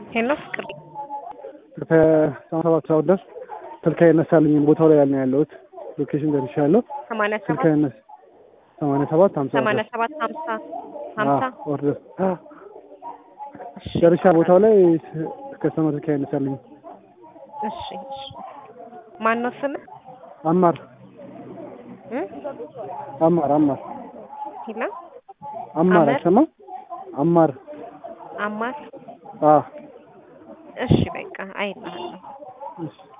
ሄሎ ፍቅር ከሰማ ሰባት ሰዓት ድረስ ስልክ አይነሳልኝም። ቦታው ላይ ያልን ያለሁት ሎኬሽን ደርሻለሁ። ሰማንያ ስልክ ሰባት አይነሳ ሰማንያ ሰባት ሀምሳ ሰማንያ ሰባት ሀምሳ ሀምሳ ኦርደር እሺ ደርሻ ቦታው ላይ ከስተመር ስልክ አይነሳልኝም። እሺ እሺ ማን ነው ስምህ? አማር እ አማር አማር ሂላ አማር አመር? አይሰማም? አማር አማር አ እሺ በቃ አይልሃለሁ እሺ